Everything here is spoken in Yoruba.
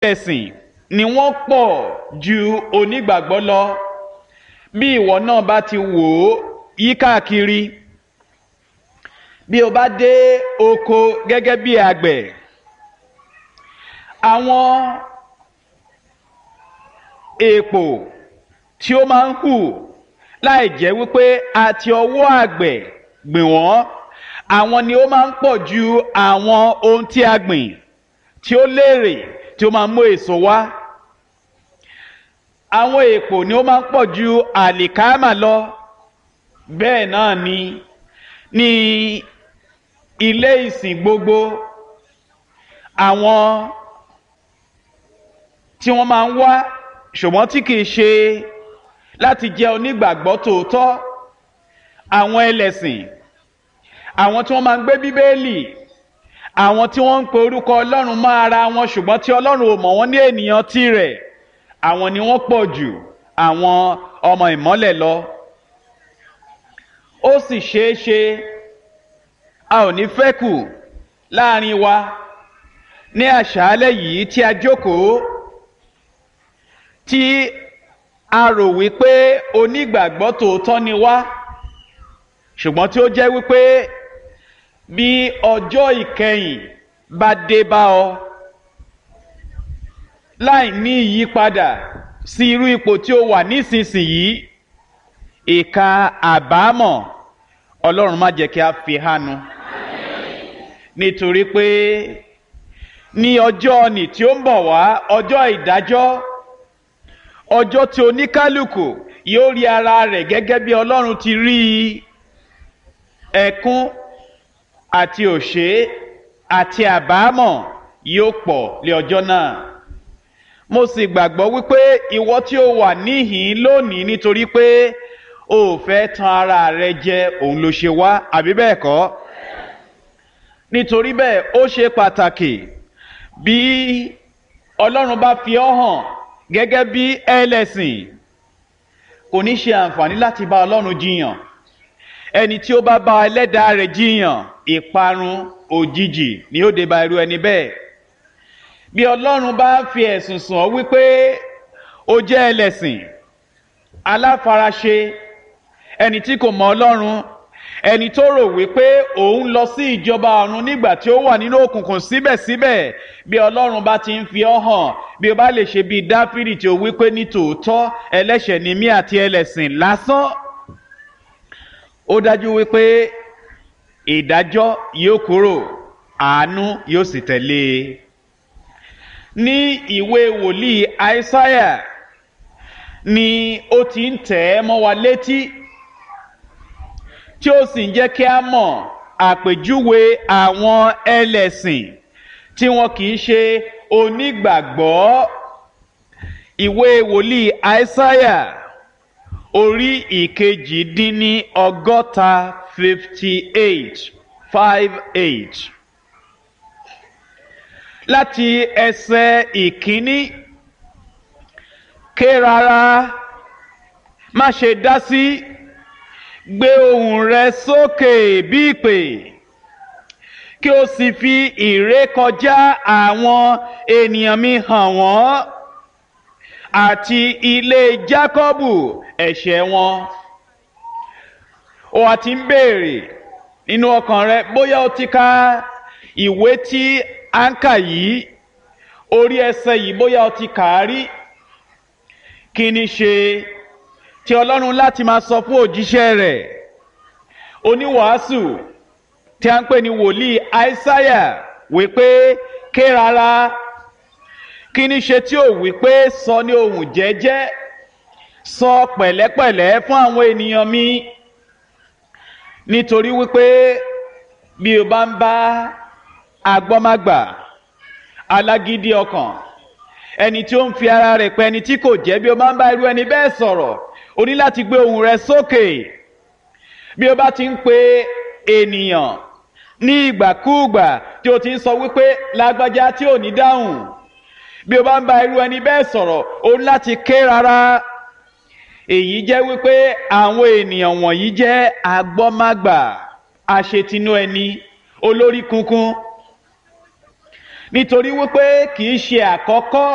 ẹ̀sìn ni wọ́n pọ̀ ju onígbàgbọ́ lọ bí ìwọ náà bá ti wò ó yí káàkiri bí o bá dé oko gẹ́gẹ́ bí àgbẹ̀ àwọn èèpò tí ó máa ń hù láì jẹ́ wípé àti ọwọ́ àgbẹ̀ gbìn wọ́n àwọn ni ó máa ń pọ̀ ju àwọn ohun tí a gbìn tí ó léèrè tí ó máa ń mú èso wá àwọn èèpò ni ó máa ń pọ̀ ju àlìkámà lọ bẹ́ẹ̀ náà ni ní ilé ìsìn gbogbo àwọn tí wọ́n máa ń wá ṣùgbọ́n tí kìí ṣe láti jẹ́ onígbàgbọ́ tòótọ́ àwọn ẹlẹ́sìn àwọn tí wọ́n máa ń gbé bíbélì àwọn tí wọ́n ń pe orúkọ ọlọ́run mọ́ ara wọn ṣùgbọ́n tí ọlọ́run ò mọ̀ wọ́n ní ènìyàn tirẹ̀ àwọn ni wọ́n pọ̀ jù àwọn ọmọ ìmọ́lẹ̀ lọ ó sì ṣeé ṣe a ò ní fẹ́ kù láàrin wa ní àṣálẹ́ yìí tí a jókòó tí a rò wípé onígbàgbọ́ tòótọ́ ni wá ṣùgbọ́n tí ó jẹ́ wípé bí ọjọ́ ìkẹyìn bá dé bá ọ láì ní ìyípadà sí irú ipò tí ó wà nísinsìnyí ìka àbámọ̀ ọlọ́run má jẹ́ kí a fi hánu nítorí pé ní ọjọ́ ni tí ó ń bọ̀ wá ọjọ́ ìdájọ́ ọjọ́ tí oníkálukú yóò rí ara rẹ̀ gẹ́gẹ́ bí ọlọ́run ti rí ẹkún àti òṣè àti àbámọ̀ yóò pọ̀ lé ọjọ́ náà mo sì gbàgbọ́ wípé ìwọ tí ó wà níhìn lónìí nítorí pé o ò fẹ́ tan ara rẹ jẹ òun ló ṣe wá àbí bẹ́ẹ̀ kọ́ nítorí bẹ́ẹ̀ ó ṣe pàtàkì bí ọlọ́run bá fi ọ́ hàn gẹ́gẹ́ bí ẹlẹ́sìn kò ní ṣe àǹfààní láti bá ọlọ́run jiyàn ẹni tí ó bá bá ẹlẹ́dàá rẹ̀ jiyàn ìparun òjijì ni ó dé bá irú ẹni bẹ́ẹ̀ bí ọlọ́run bá fi ẹ̀sùn sùn ọ́ wípé ó jẹ́ ẹlẹ́sìn aláfaraṣe ẹni tí kò mọ ọlọ́run ẹni tó rò wípé òun lọ sí ìjọba ọ̀run nígbà tí ó wà nínú òkùnkùn síbẹ̀síbẹ̀ bí ọlọ́run bá ti ń fi ọ́ hàn bí o bá lè ṣe bíi dáfídì tí ó wípé ní tòótọ́ ẹlẹ́ṣẹ̀ ni mí àti ẹlẹ́sìn lásán ó dájú wípé ìdájọ́ yóò kúrò àánú yóò sì tẹ̀lé e ní ìwé wòlíì àìsáyà ni ó ti ń tẹ̀ ẹ́ mọ́ wa létí tí ó sì ń jẹ́ kí a mọ̀ àpèjúwe àwọn ẹlẹ́sìn tí wọn kì í ṣe onígbàgbọ́ ìwé wòlíì àìsáyà orí ìkejì dín ní ọgọ́ta fifty eight five eight láti ẹsẹ̀ ìkíní ké rárá má ṣe dá sí gbé ohùn rẹ sókè bí ìpè kí o sì fi ìrékọjá àwọn ènìyàn mi hàn wọ́n àti ilé jákọ́bù ẹ̀ṣẹ̀ wọn o àti ń béèrè nínú ọkàn rẹ bóyá o ti ka ìwé tí à ń kà yìí orí ẹsẹ̀ yìí bóyá o ti kà á rí kí ni ṣe tí ọlọ́run láti máa sọ fún òjíṣẹ́ rẹ̀ oníwàásù tí a ń pè ní wòlíì àìsáyà wípé ké rárá kí ni ṣe tí ò wípé sọ ní ohùn jẹ́jẹ́ sọ pẹ̀lẹ́pẹ̀lẹ́ fún àwọn ènìyàn mi nítorí wípé bí o bá ń bá agbọ́mágbà alágídí ọkàn ẹni tí ó ń fi ara rẹ̀ pẹ́ ẹni tí kò jẹ́ bí o bá ń bá irú ẹni bẹ́ẹ̀ sọ̀rọ̀ o ní láti gbé ohùn rẹ sókè bí o bá ti ń pe ènìyàn ní ìgbàkúùgbà tí o ti ń sọ wípé lágbájá tí ò ní dáhùn bí o bá ń bá irú ẹni bẹ́ẹ̀ sọ̀rọ̀ o ní láti ké rárá èyí jẹ́ wípé àwọn ènìyàn wọ̀nyí jẹ́ agbọ́mágbà aṣetinú ẹni olórí kunkun nítorí wípé kì í ṣe àkọ́kọ́